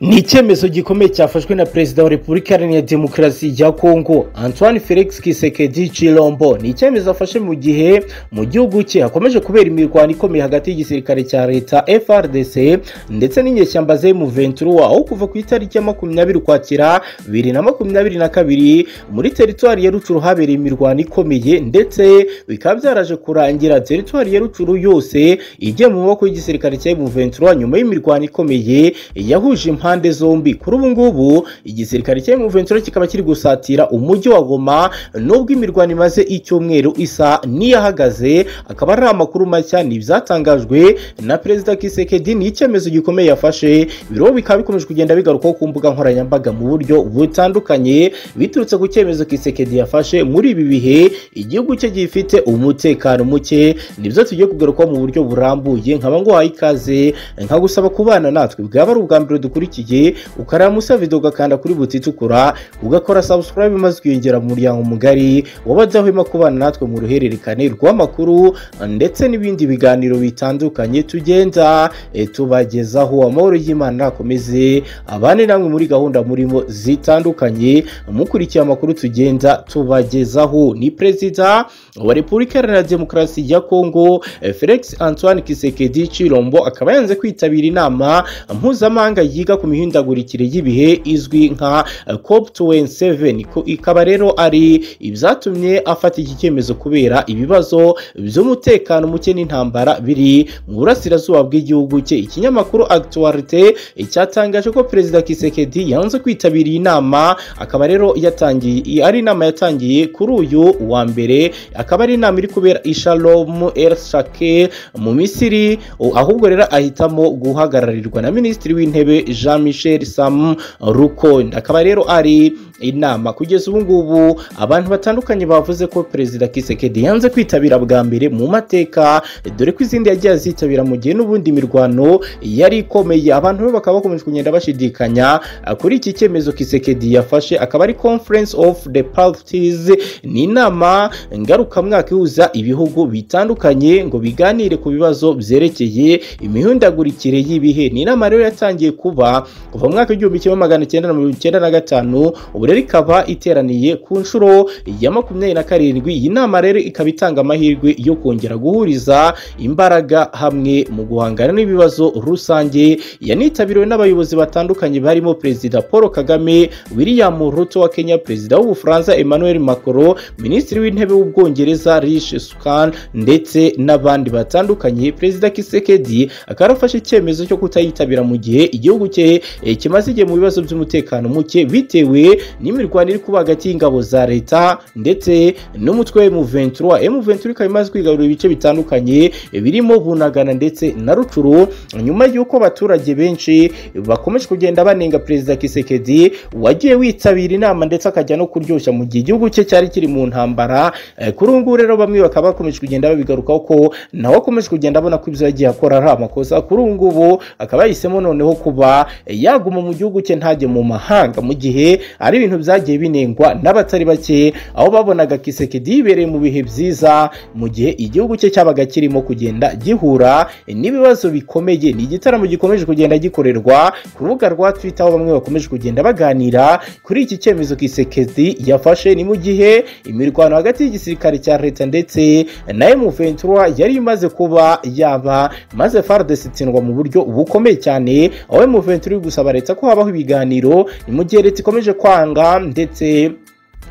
ni icyemezo gikomeye cyafashwe na perezida wa repubulika iharanira demokarasi ya kongo antoine felix kisekedi cirombo ni icyemezo afashe mu gihe mu gihugu cye hakomeje kubera imirwano ikomeye hagati y'igisirikare cya leta frdc ndetse n'inyeshyamba zemu ventura aho kuva ku itariki ya makumyabiri ukwakira bibiri na makumyabiri na kabiri muri teritwari ya rucuru habereye imirwano ikomeye ndetse bikaba byaraje kurangira teritwari ya rucuru yose igiye mu maboko y'igisirikare cya emu ventura nyuma y'imirwano ikomeye yahuje impamvu impande zombi kuri ubu ngubu igisirikare cya ventura kikaba kiri gusatira umujyi wa goma nubwo imirwano imaze icyumweru isa n'iyahagaze akaba ari amakuru mashya ni ibyatangajwe na perezida kisekedi ni icyemezo gikomeye yafashe ibiro bikaba bikomeje kugenda bigarukaho ku mbuga nkoranyambaga mu buryo butandukanye biturutse ku cyemezo kisekedi yafashe muri ibi bihe igihugu cye gifite umutekano muke nibyo tugiye kugarukaho mu buryo burambuye nkaba nguhaye ikaze nkagusaba kubana natwe bwaba ari ubwa mbere dukurikiye ukurikiye ukaramusa video ugakanda kuri buti itukura ugakora subscribe maze ukiyongera mu muryango mugari wabadahwema kubana natwe mu ruhererekane rw'amakuru ndetse n'ibindi biganiro bitandukanye tugenda tubagezaho amahoro y'imana akomeze abane namwe muri gahunda murimo zitandukanye mukurikiye amakuru tugenda tubagezaho ni perezida wa repubulika iharanira demokarasi ya kongo felix antoine kisekedi cirombo akaba yanze kwitabira inama mpuzamahanga yiga ku mihindagurikire y'ibihe izwi nka cop 27 ikaba rero ari ibyatumye afata iki cyemezo kubera ibibazo by'umutekano muke n'intambara biri mu burasirazuba bw'igihugu cye ikinyamakuru actualite cyatangaje ko perezida kisekedi yanze kwitabira iyi nama akaba rero yatangiye ari inama yatangiye kuri uyu wa mbere akaba ari inama iri kubera ishalomu el shake mu misiri ahubwo rero ahitamo guhagararirwa na minisitiri w'intebe jean michel sam rukondo akaba rero ari inama kugeza ubu ngubu abantu batandukanye bavuze ko perezida kisekedi yanze kwitabira bwa mbere mu mateka dore ko izindi yagiye azitabira mu gihe n'ubundi mirwano yari ikomeye abantu be bakaba bakomeje kugenda bashidikanya kuri iki cyemezo kisekedi yafashe akaba ari conference of the parties ni inama ngarukamwaka ihuza ibihugu bitandukanye ngo biganire ku bibazo byerekeye imihindagurikire y'ibihe ni inama rero yatangiye kuba kuba kuva mu mwaka w'igihumbi kimwe magana cyenda na mirongo icyenda na gatanu ubu rero ikaba iteraniye ku nshuro ya makumyabiri na karindwi iyi nama rero ikaba itanga amahirwe yo kongera guhuriza imbaraga hamwe mu guhangana n'ibibazo rusange yanitabiriwe n'abayobozi batandukanye barimo perezida paul kagame william ruto wa kenya perezida w'ubufaransa emmanuel macron minisitiri w'intebe w'ubwongereza rishi sukan ndetse n'abandi batandukanye perezida kisekedi akaba yarafashe icyemezo cyo kutayitabira mu gihe igihugu cye kimaze igihe mu bibazo by'umutekano muke bitewe n'imirwano iri kuba hagati y'ingabo za leta ndetse n'umutwe wa M23 M23 ikaba imaze kwigarurira ibice bitandukanye birimo bunagana ndetse na rucuru nyuma y'uko abaturage benshi bakomeje kugenda banenga perezida kisekedi wagiye witabira inama ndetse akajya no kuryoshya mu gihe igihugu cye cyari kiri mu ntambara kuri ubu ngubu rero bamwe bakaba bakomeje kugenda babigarukaho ko nawe akomeje kugenda abona ko ibyo yagiye akora ari amakosa kuri ubu ngubu akaba yahisemo noneho kuba yaguma mu gihugu cye ntajye mu mahanga mu gihe ari ibintu byagiye binengwa n'abatari bake aho babonaga kisekedi yibereye mu bihe byiza mu gihe igihugu cye cyabaga kirimo kugenda gihura n'ibibazo bikomeye ni igitaramo gikomeje kugenda gikorerwa ku rubuga rwa twitter aho bamwe bakomeje kugenda baganira kuri iki cyemezo kisekedi yafashe ni mu gihe imirwano hagati y'igisirikare cya leta ndetse na M23 yari imaze kuba yaba maze FARDC itsindwa mu buryo bukomeye cyane aho M23 iri gusaba leta ko habaho ibiganiro mu gihe leta ikomeje kwanga ndetse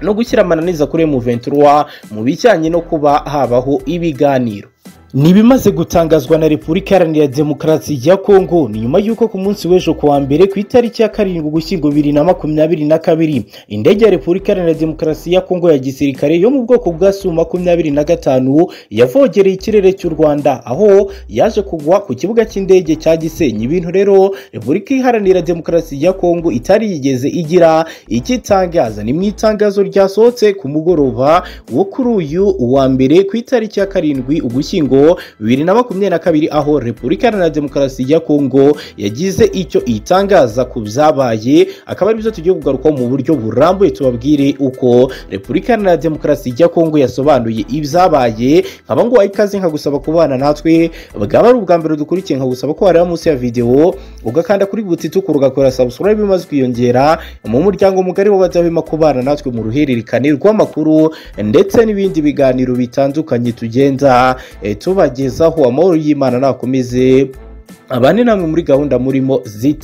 no gushyira amananiza kuri M23 mu bijyanye no kuba habaho ibiganiro ni ibimaze gutangazwa na repubulika iharanira demokarasi ya kongo ni nyuma y'uko ku munsi w'ejo kuwa mbere ku itariki ya karindwi ugushyingo bibiri na makumyabiri na kabiri indege ya repubulika iharanira demokarasi ya kongo ya gisirikare yo mu bwoko bwa su makumyabiri na gatanu yavogereye ikirere cy'u rwanda aho yaje kugwa ku kibuga cy'indege cya gisenyi ibintu rero repubulika iharanira demokarasi ya kongo itari yigeze igira ikitangaza ni mu itangazo ryasohotse ku mugoroba wo kuri uyu wa mbere ku itariki ya karindwi ugushyingo Kongo bibiri na makumyabiri na kabiri aho Repubulika Iharanira Demokarasi ya Kongo yagize icyo itangaza ku byabaye akaba aribyo tugiye kugarukaho mu buryo burambuye tubabwire uko Repubulika Iharanira Demokarasi ya Kongo yasobanuye ibyabaye nkaba nguhaye ikaze nkagusaba kubana natwe bwaba ari ubwa mbere dukurikiye nkagusaba ko wareba munsi ya videwo ugakanda kuri butituku ugakora subscribe maze ukiyongera mu muryango mugari w'abadahwema kubana natwe mu ruhererekane rw'amakuru ndetse n'ibindi biganiro bitandukanye tugenda eh, tubagezaho amahoro y'imana nakomeze abane namwe muri gahunda murimo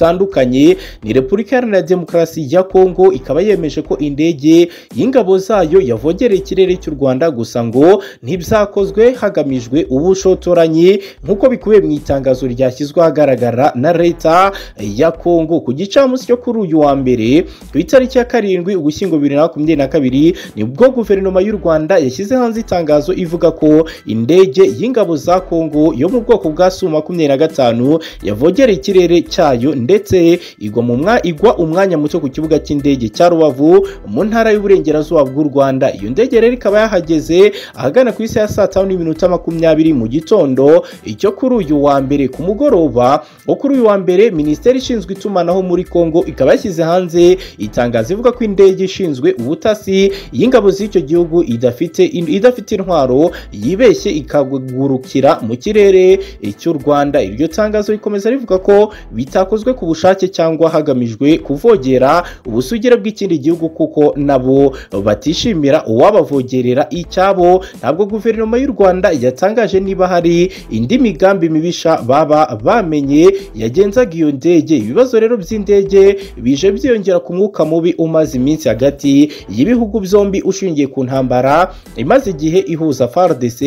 zitandukanye ni repubulika iharanira demokarasi ya kongo ikaba yemeje ko indege y'ingabo zayo yavogereye ikirere cy'u rwanda gusa ngo ntibyakozwe hagamijwe ubushotoranyi nk'uko bikubiye mu itangazo ryashyizwe ahagaragara na leta ya kongo ku gicamunsi cyo kuri uyu wa mbere ku itariki ya karindwi ugushyingo bibiri na makumyabiri na kabiri nibwo guverinoma y'u rwanda yashyize hanze itangazo ivuga ko indege y'ingabo za kongo yo mu bwoko bwa su makumyabiri na gatanu yavogera ikirere cyayo ndetse igwa mu mwa igwa umwanya muto ku kibuga cy'indege cya rubavu mu ntara y'uburengerazuba bw'u rwanda iyo ndege rero ikaba yahageze ahagana ku isi ya saa tanu n'iminota makumyabiri mu gitondo icyo kuri uyu wa mbere ku mugoroba wo kuri uyu wa mbere minisiteri ishinzwe itumanaho muri kongo ikaba yashyize hanze itangazo ivuga ko indege ishinzwe ubutasi y'ingabo z'icyo gihugu idafite idafite intwaro yibeshye ikagurukira mu kirere cy'u rwanda iryo tangazo rikomeza rivuga ko bitakozwe ku bushake cyangwa hagamijwe kuvogera ubusugire bw'ikindi gihugu kuko nabo batishimira uwabavogerera icyabo ntabwo guverinoma y'u rwanda yatangaje niba hari indi migambi mibisha baba bamenye yagenzaga iyo ndege ibibazo rero by'indege bije byiyongera ku mwuka mubi umaze iminsi hagati y'ibihugu byombi ushingiye ku ntambara imaze igihe ihuza fardc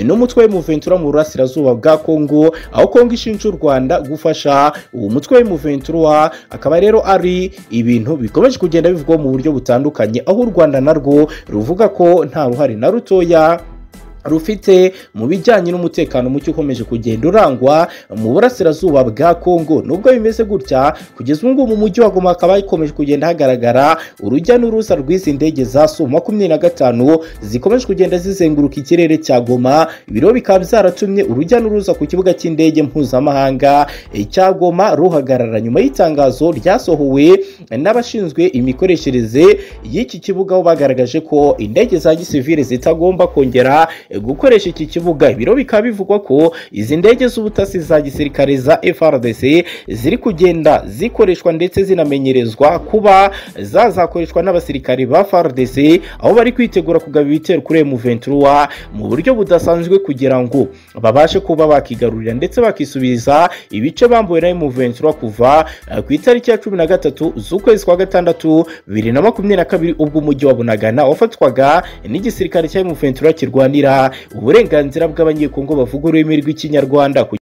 n'umutwe w'umuventura mu burasirazuba bwa kongo aho kongo ishinja u rwanda gufasha uwo mutwe w'umuventura akaba rero ari ibintu bikomeje kugenda bivugwaho mu buryo butandukanye aho u rwanda narwo ruvuga ko nta ruhare na rutoya rufite mu bijyanye n'umutekano muke ukomeje kugenda urangwa mu burasirazuba bwa kongo nubwo bimeze gutya kugeza ubu ngubu mu mujyi wa goma hakaba hakomeje kugenda hagaragara urujya n'uruza rw'izi ndege za su makumyabiri na gatanu zikomeje kugenda zizenguruka ikirere cya goma ibiro bikaba byaratumye urujya n'uruza ku kibuga cy'indege mpuzamahanga cya goma ruhagarara nyuma y'itangazo ryasohowe n'abashinzwe imikoreshereze y'iki kibuga aho bagaragaje ko indege za gisivire zitagomba kongera gukoresha iki kibuga ibiro bikaba bivugwa ko izi ndege z'ubutasi za gisirikare za frdc ziri kugenda zikoreshwa ndetse zinamenyerezwa kuba zazakoreshwa n'abasirikare ba frdc aho bari kwitegura kugaba ibitero kuri emuventura mu buryo budasanzwe kugira ngo babashe kuba bakigarurira ndetse bakisubiza ibice bambuwe na emuventura kuva ku itariki ya cumi na gatatu z'ukwezi kwa gatandatu bibiri na makumyabiri na kabiri ubwo umujyi wa bunagana wafatwaga n'igisirikare cya emuventura kirwanira uburenganzira bw'abanyekongo bavuga ururimi rw'ikinyarwanda